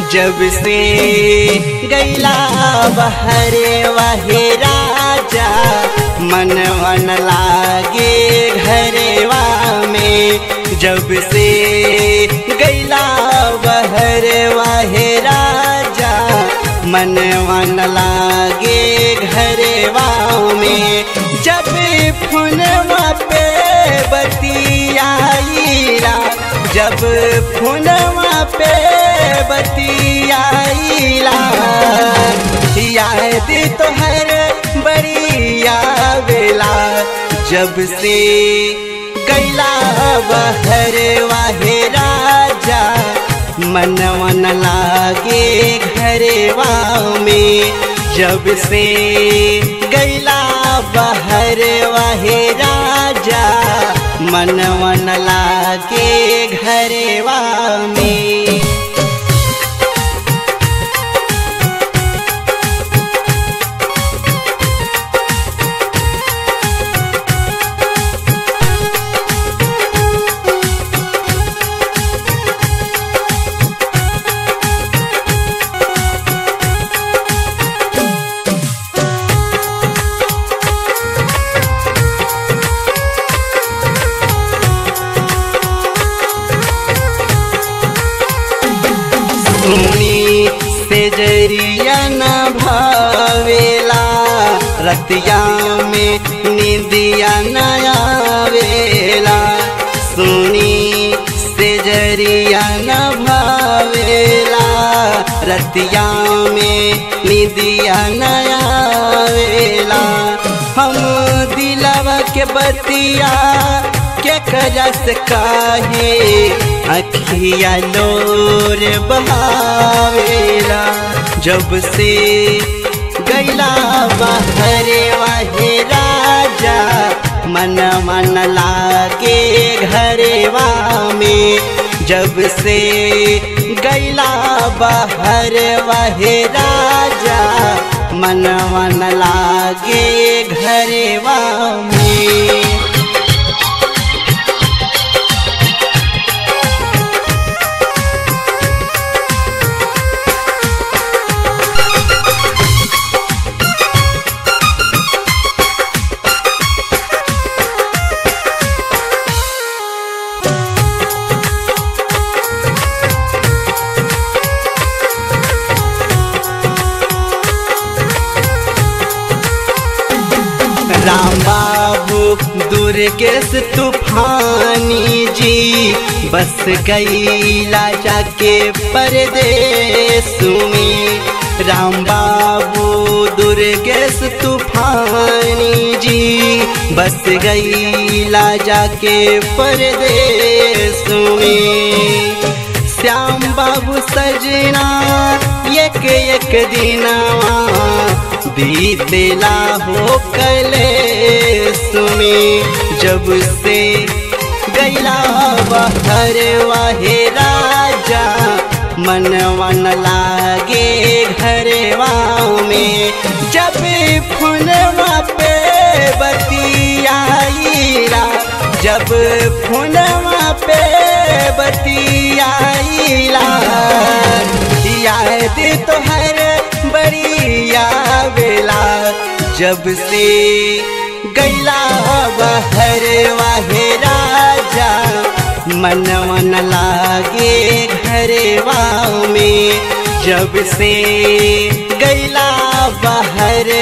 जब से गैला बहरे वहे राजा मन मन लागे घरेवा में जब से गैला बहरे वहे राजा मन मन लागे घरेवा में जब फुनवा पे बतियाईला जब फुनवा पे बतियाईला याद तोहर बड़ी आवेला जब से गैला बहर वाहे राजा मन मन लागे घरेवा में जब से गैला बहर वाहे राजा मन मन लागे घरेवा में सुनी से जरिया न भावेला रतिया में निंदिया न आवेला सुनी से जरिया न भावेला रतिया में निंदिया न आवेला हम दिलवा के बतिया के कजस काहे अखिया लोर बहावेला जब से गैला बहरे वाहे राजा मन मन लागे घरेवा में जब से गैला बहर वाहे राजा मन मन लागे घरेवा में राम बाबू दुर्गेश तूफानी जी बस गईला जाके परदेश में राम बाबू दुर्गेश तूफानी जी बस गईला जाके परदेश में श्याम बाबू सजना एक एक दिनवा बीतेला हो कले सुमी जब से गैला बहर वाहे राजा मन मन लागे घरवा में जब फुनवा पे बतियाईला जब फुनवा पे बतियाईला याद तोहर बड़ी आवेला जब से गैला बहर वाहे राजा मन मन लागे घरेवा में जब से गैला बहर